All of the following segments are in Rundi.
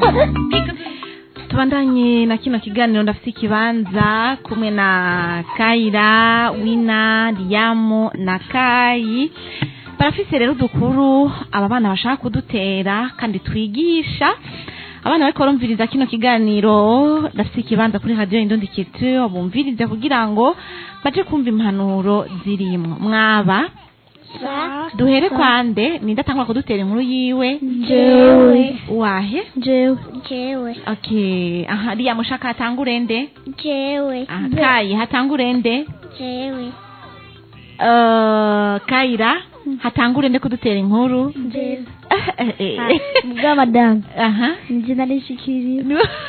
tubandanye na kino kiganiro ndafite ikibanza kumwe na kayira wina riyamu na kayi barafise rero udukuru aba bana bashaka kudutera kandi twigisha abana bariko barumviriza kino kiganiro ndafite ikibanza kuri radiyo indundi kitu bumvirize kugira ngo baje kumva impanuro zirimwo mwaba duhere kwande ninde atangwa kudutera inkuru yiwe Jewe. wahe jewe jewe okay aha riya mushaka hatangure nde jewe aha kayi hatangure nde jewe Uh, kayira hatangure nde kudutera inkuru jewe Eh, eh. bw'abadamu aha nje narishikiriye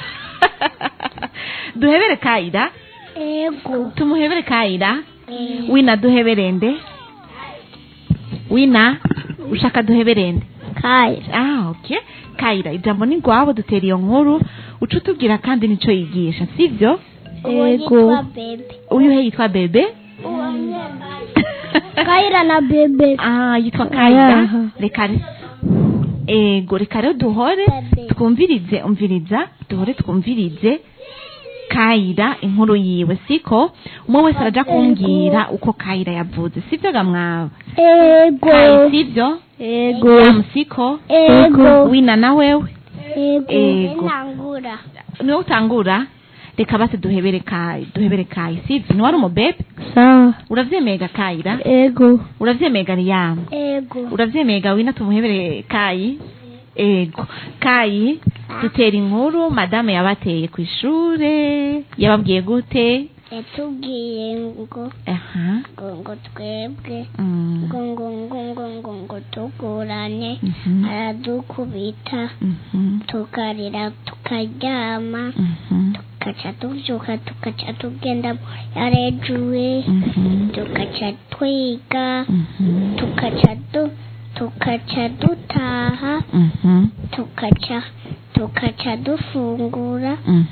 duhebere kayira ego tumuhebere kayira wina duhebere nde wina ushaka duhebere nde kaya ah okay kayira ijambo ni rwabo dutera iyo nkuru uca utubwira kandi nico yigisha sivyo ego uyu he yitwa bebe kayira na bebe ah yitwa kayira Ayaha. reka re- ego reka rero duhore Bebe. twumvirize umviriza duhore twumvirize kayira inkuru yiwe siko umwe wese araja kumbwira uko kayira yavuze sivyo ga mwawe kayi ego sivyo ego yamu siko ego wina na wewe ego Ego. nangura niwe utangura reka basi duhebere kayi duhebere kayi sivyo niwari umubebe sawa uravyemega kayira ego uravyemega riyamu ego uravyemega wina tumuhebere kayi ego kayi dutera inkuru madame yabateye ku ishure yababwiye gute yatubwiye ngo aha ngo ngo twebwe mm, ngo ngo ngo ngo ngo ngo tugurane mhm, aradukubita mhm, tukarira tukaryama mhm, tukaca tuvyuka tukaca tugenda yarejuwe mhm, tukaca twiga mhm, tukaca du tukaca dutaha mhm, tukaca tukaca dufungura mhm.